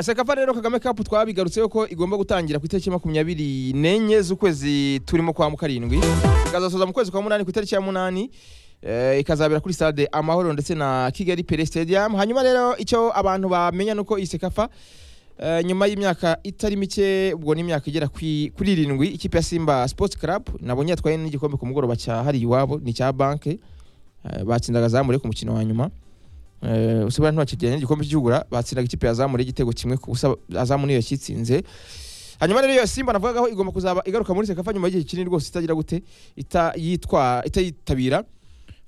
sekafa rero kagame kapu twabigarutseho ko igomba gutangira ku itariki makumyabiri n'enye z'ukwezi turimo kwa mukarindwi ikazasoza mu kwezi kwa munani ku itariki ya munani eh, ikazabera kuri stade amahoro ndetse na kigali pere stadium hanyuma rero icyo abantu bamenya ni uko iyi sekafa eh, nyuma y'imyaka itari mike ubwo ni imyaka igera kwi- kuri irindwi ikipe ya simba sports club nabonye yatwaye n'igikombe ku mugoroba cyahariye iwabo ni icya banke Eh, batsindaga zamure ku mukino wa nyuma Eh, usibura ntibakijyanye igikombe cy'igihugura batsindaga ikipe ya zamure igitego kimwe ku busa azamure iyo kitsinze hanyuma rero iyo simba navugagaho igomba kuzaba igaruka muri sekafa nyuma y'igihe kinini rwose itagira gute ita- yitwa- itayitabira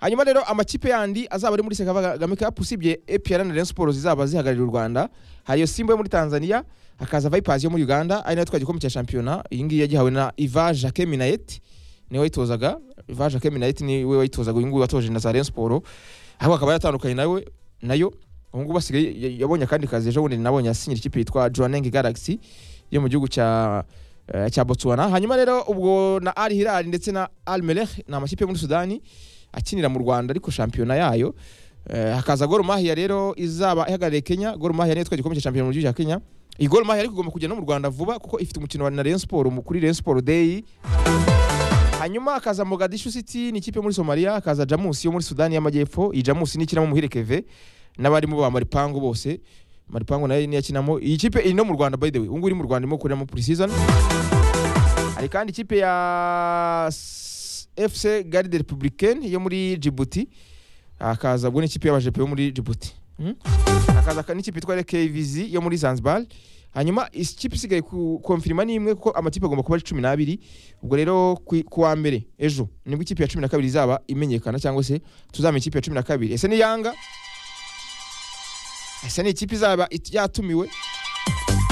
hanyuma rero amakipe yandi azaba ari muri sekafa kagame cup usibye APR na Rayon Sports zizaba zihagarariye u Rwanda hari iyo simba yo muri Tanzania hakaza Vipers yo muri Uganda ari nayo twaje igikombe cya shampiyona iyi ngiyi yagihawe na Iva Jacques Minayet niwe wayitozaga Iva Jacques Minayet niwe wayitozaga uyu nguyu watoje na za Rayon Sports ahubwo akaba yatandukanye nawe nayo ubu ngubu asigaye ya- yabonye akandi kazi ejo bundi nabonye asinyira ikipe yitwa Joaneng Galaxy yo mu gihugu cya eh, cya Botswana hanyuma rero ubwo na Al Hilal ndetse na Al Merrikh ni amakipe yo muri Sudani akinira mu Rwanda ariko shampiyona yayo Eh, hakaza Gor Mahia rero izaba ihagarariye Kenya Gor Mahia niyo twaje igikombe cya shampiyona mu gihugu cya Kenya iyi Gor Mahia ariko igomba kujya no mu Rwanda vuba kuko ifite umukino wa na Rayon Sport mu- kuri Rayon Sport Day hanyuma hakaza Mogadishu City ni ikipe yo muri Somalia hakaza Jamus yo muri Sudani y'Amajyepfo iyi Jamus ni ikinamo Muhire Keve n'abarimu ba Maripangu bose Maripangu nayo niyo akinamo iyi kipe iri no mu Rwanda by the way ubungubu iri mu Rwanda irimo kureramo pre-season hari kandi ikipe ya S- FC Garde Republicaine yo muri Djibouti hakaza ubwo n'ikipe y'abajepe yo muri Djibouti Hmm? hakaza ka- n'ikipe yitwa KVZ yo muri Zanzibar hanyuma ikipe isigaye ku- konfirima ni imwe kuko amakipe agomba kuba ari cumi n'abiri ubwo rero ku- ku wa mbere ejo nibwo ikipe ya cumi na kabiri izaba imenyekana cyangwa se tuzamenya ikipe ya cumi na kabiri ese ni yanga ese ni ikipe izaba it- yatumiwe